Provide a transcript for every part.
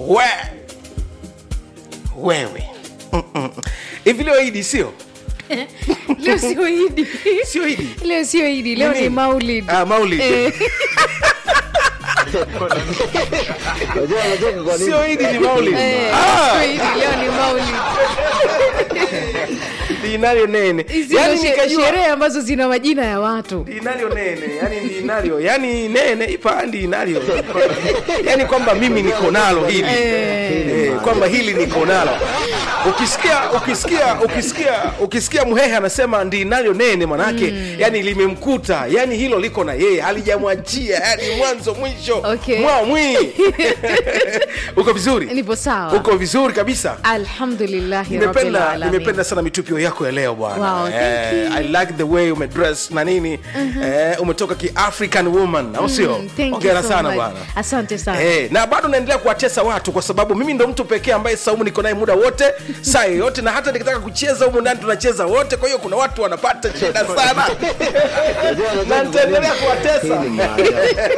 we wewe Mm-mm. hivi leo idi sio leo sio idi sio idi leo sio idi leo ni Nini? maulid ah, maulid Eh, Unajua anacheka kwa nini? sio idi ni maulid eh, Ah, sio idi leo ni maulid dinario nene hizi yani ndo she- nikajua sherehe ambazo zina majina ya watu dinario nene yani dinario yani nene ipa dinario yani kwamba mimi niko nalo hili Eh, Eh, kwamba hili niko nalo ukisikia ukisikia ukisikia ukisikia mhehe anasema ndinalo nene manake mm. yani limemkuta yani hilo liko na yeye halijamwachia yani mwanzo mwisho Okay. mwa mwi uko vizuri nipo sawa uko vizuri kabisa alhamdulillahi rabbil nimependa alamin. nimependa sana mitupio yako ya leo bwana Wow, thank eh, you. i like the way umedress na nini eh, umetoka ki african woman au sio Mm, thank you ongera so sana much. bwana asante sana Eh, na bado naendelea kuwatesa watu kwa sababu mimi ndo mtu pekee ambaye saumu niko naye muda wote saa yoyote na hata nikitaka kucheza humu ndani tunacheza wote kwa hiyo kuna watu wanapata shida sana Unajua anacheka na kwa nitaendelea nini? kuwatesa Hii ni maajabu.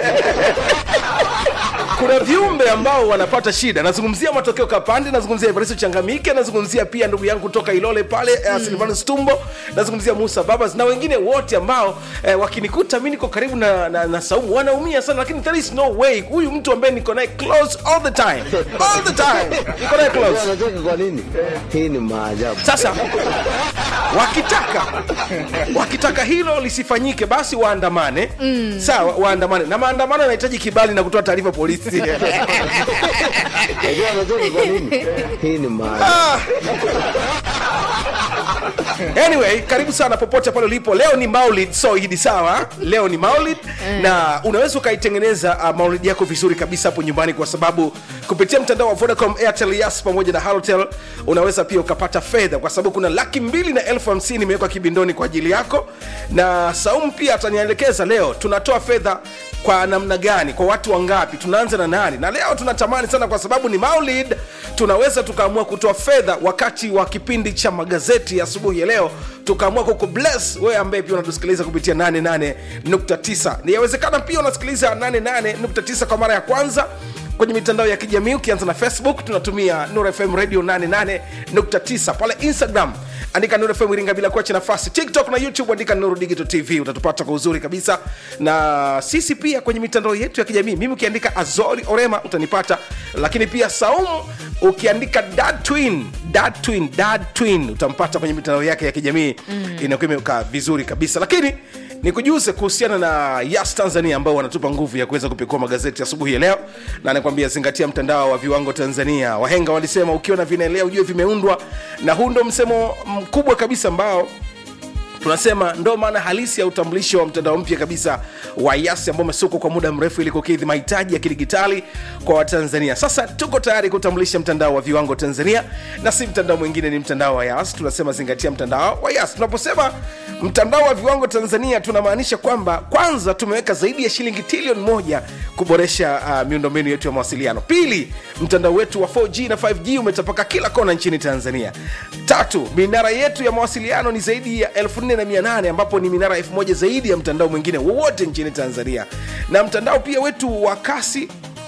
kuna viumbe ambao wanapata shida nazungumzia matokeo kapande nazungumzia evaristo changamike nazungumzia pia ndugu yangu kutoka ilole pale mm. silvanus tumbo nazungumzia musa babas na wengine wote ambao eh, wakinikuta mi niko karibu na, na, na saumu wanaumia sana lakini there is no way huyu mtu ambaye niko naye close all the time all the time niko naye Unajua close anacheka kwa nini? Hii ni maajabu. sasa wakitaka wakitaka hilo lisifanyike basi waandamane mm. sawa waandamane na maandamano yanahitaji kibali na kutoa taarifa polisi Unajua anacheka kwa nini? Hii ni maajabu. Ah. anyway karibu sana popote pale ulipo leo ni maulid so idi sawa leo ni maulid na unaweza ukaitengeneza uh, maulid yako vizuri kabisa hapo nyumbani kwa sababu kupitia mtandao wa vodacom airtel yas pamoja na halotel unaweza pia ukapata fedha kwa sababu kuna laki mbili na elfu hamsini imewekwa kibindoni kwa ajili yako na saumu pia atanielekeza leo tunatoa fedha kwa namna gani kwa watu wangapi tunaanza na nani na leo tunatamani sana kwa sababu ni maulid tunaweza tukaamua kutoa fedha wakati wa kipindi cha magazeti ya asubuhi ya leo tukaamua kuku bless wewe ambaye pia unatusikiliza kupitia 88.9 ni yawezekana pia unasikiliza 88.9 kwa mara ya kwanza kwenye mitandao ya kijamii ukianza na facebook tunatumia nur fm radio 88.9 pale instagram andika Nuru FM Iringa bila kuacha nafasi. TikTok na YouTube andika Nuru Digital TV, utatupata kwa uzuri kabisa, na sisi pia kwenye mitandao yetu ya kijamii. Mimi ukiandika Azori Orema utanipata, lakini pia Saumu ukiandika Dad Twin, Dad Twin, Dad Twin utampata kwenye mitandao yake ya kijamii mm. Inakuwa imekaa vizuri kabisa, lakini nikujuze kuhusiana na Yas Tanzania ambao wanatupa nguvu ya kuweza kupekua magazeti asubuhi ya leo, na nakwambia zingatia mtandao wa viwango Tanzania. Wahenga walisema ukiona vinaelea ujue vimeundwa, na huu ndo msemo mkubwa kabisa ambao tunasema ndo maana halisi ya utambulisho wa mtandao mpya kabisa wa yasi ambao umesukwa kwa muda mrefu ili kukidhi mahitaji ya kidigitali kwa watanzania sasa tuko tayari kutambulisha mtandao wa viwango tanzania na si mtandao mwingine ni mtandao wa yas tunasema zingatia mtandao wa yas tunaposema mtandao wa viwango tanzania tunamaanisha kwamba kwanza tumeweka zaidi ya shilingi trilioni moja kuboresha uh, miundombinu yetu ya mawasiliano pili mtandao wetu wa 4g na 5g umetapaka kila kona nchini tanzania tatu minara yetu ya mawasiliano ni zaidi ya 4800 ambapo ni minara 1000 zaidi ya mtandao mwingine wowote nchini tanzania na mtandao pia wetu wa kasi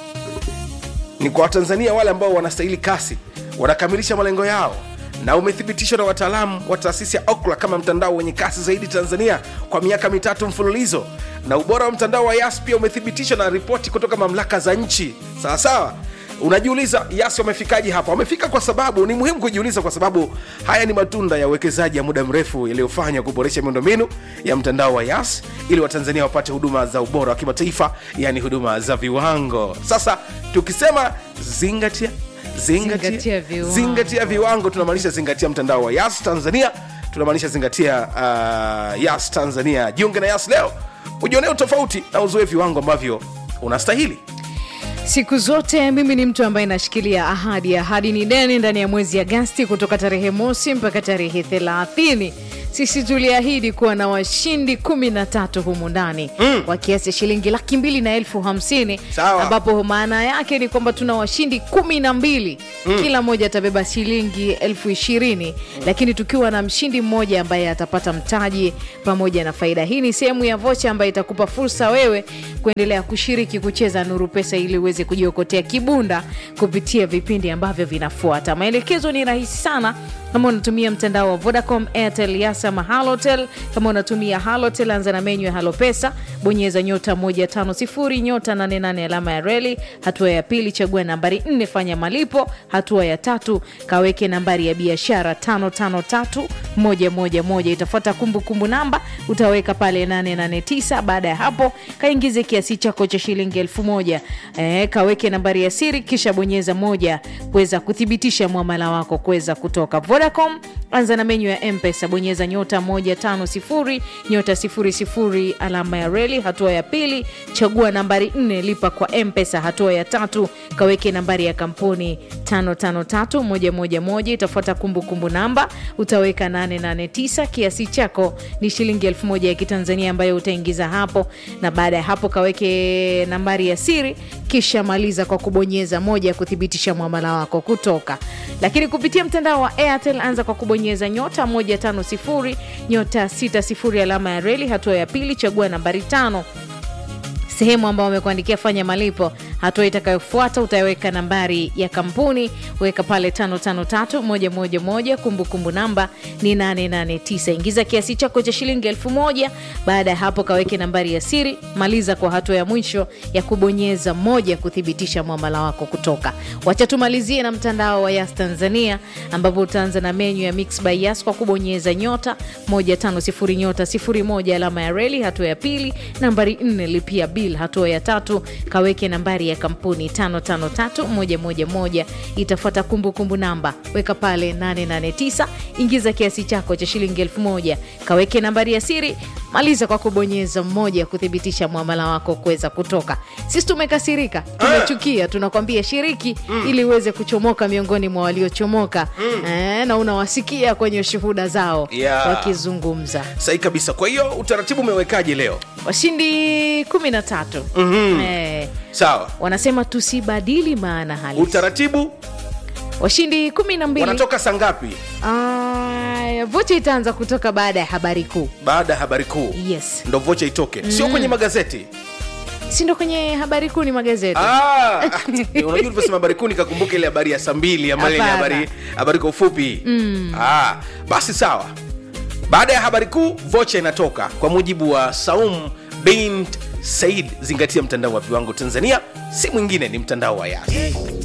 ni kwa watanzania wale ambao wanastahili kasi wanakamilisha malengo yao na umethibitishwa na wataalamu wa taasisi ya okla kama mtandao wenye kasi zaidi tanzania kwa miaka mitatu mfululizo na ubora wa mtandao wa yas pia umethibitishwa na ripoti kutoka mamlaka za nchi sawasawa unajiuliza yasi wamefikaji hapa wamefika kwa sababu ni muhimu kujiuliza kwa sababu haya ni matunda ya uwekezaji ya muda mrefu yaliyofanywa kuboresha miundombinu ya mtandao wa yas ili watanzania wapate huduma za ubora wa kimataifa yani huduma za viwango sasa tukisema zingatia zingatia, Zingatia viwango. zingatia viwango tunamaanisha zingatia mtandao wa yas tanzania tunamaanisha zingatia uh, yas tanzania jiunge na yas leo ujionee tofauti na uzoe viwango ambavyo unastahili siku zote mimi ni mtu ambaye nashikilia ahadi ahadi ni deni ndani ya mwezi agasti kutoka tarehe mosi mpaka tarehe thelathini sisi tuliahidi kuwa na washindi kumi na tatu humu ndani mm. kwa kiasi cha shilingi laki mbili na elfu hamsini Sawa. ambapo maana yake ni kwamba tuna washindi kumi na mbili mm. kila mmoja atabeba shilingi elfu ishirini mm. lakini tukiwa na mshindi mmoja ambaye atapata mtaji pamoja na faida hii ni sehemu ya vocha ambayo itakupa fursa wewe kuendelea kushiriki kucheza nuru pesa ili uweze kujiokotea kibunda kupitia vipindi ambavyo vinafuata maelekezo ni rahisi sana kama unatumia mtandao wa vodacom airtel yasa ama halotel kama unatumia halotel anza na menyu ya halopesa bonyeza nyota 150 nyota 88 alama ya reli hatua ya pili chagua nambari 4 fanya malipo hatua ya tatu kaweke nambari ya biashara 553111 itafuata kumbukumbu namba utaweka pale 889 baada ya hapo kaingize kiasi chako cha shilingi elfu moja e, kaweke nambari ya siri kisha bonyeza moja kuweza kuthibitisha mwamala wako kuweza kutoka vodacom anza na menyu ya mpesa bonyeza nyota 150 nyota 00 alama ya reli hatua ya pili chagua nambari 4 lipa kwa mpesa hatua ya tatu kaweke nambari ya kampuni 553111 itafuata kumbukumbu namba utaweka 889 kiasi chako ni shilingi 1000 ya kitanzania ambayo utaingiza hapo na baada ya hapo kaweke nambari ya siri kisha maliza kwa kubonyeza moja kuthibitisha mwamala wako kutoka lakini kupitia mtandao wa airtel anza kwa kubonyeza nyota 150 nyota 60 alama ya reli hatua ya pili chagua nambari tano sehemu ambao wamekuandikia fanya malipo hatua itakayofuata utaweka nambari ya kampuni weka pale 553111 kumbukumbu namba ni 889 ingiza kiasi chako cha shilingi 1000 baada ya hapo kaweke nambari ya siri maliza kwa hatua ya mwisho ya kubonyeza moja kuthibitisha mwamala wako kutoka wacha tumalizie na mtandao wa yas tanzania ambapo utaanza na menyu ya mix by yas kwa kubonyeza nyota 150 nyota 01 alama ya reli hatua ya pili nambari 4 lipia bil hatua ya tatu kaweke nambari ya kampuni 553111 itafuata kumbukumbu namba weka pale 889 ingiza kiasi chako cha shilingi 1000 kaweke nambari ya siri maliza kwa kubonyeza mmoja kuthibitisha mwamala wako kuweza kutoka sisi tumekasirika tumechukia tunakwambia shiriki ili uweze kuchomoka miongoni mwa waliochomoka eh, na unawasikia kwenye shuhuda zao Yeah. wakizungumza sahi kabisa kwa hiyo utaratibu umewekaje leo washindi kumi na tatu mm-hmm. eh, sawa wanasema tusibadili maana halisi utaratibu washindi kumi na mbili wanatoka saa ngapi Ah, vocha itaanza kutoka baada ya habari kuu baada ya habari kuu yes ndo vocha itoke sio kwenye magazeti si ndo kwenye habari kuu ni magazeti Ah, unajua ulivyosema habari kuu nikakumbuka ile habari ya saa mbili ama ile Hapana. habari habari kwa ufupi ah, basi sawa baada ya habari kuu vocha inatoka kwa mujibu wa saum bint said zingatia mtandao wa viwango tanzania si mwingine ni mtandao wa yas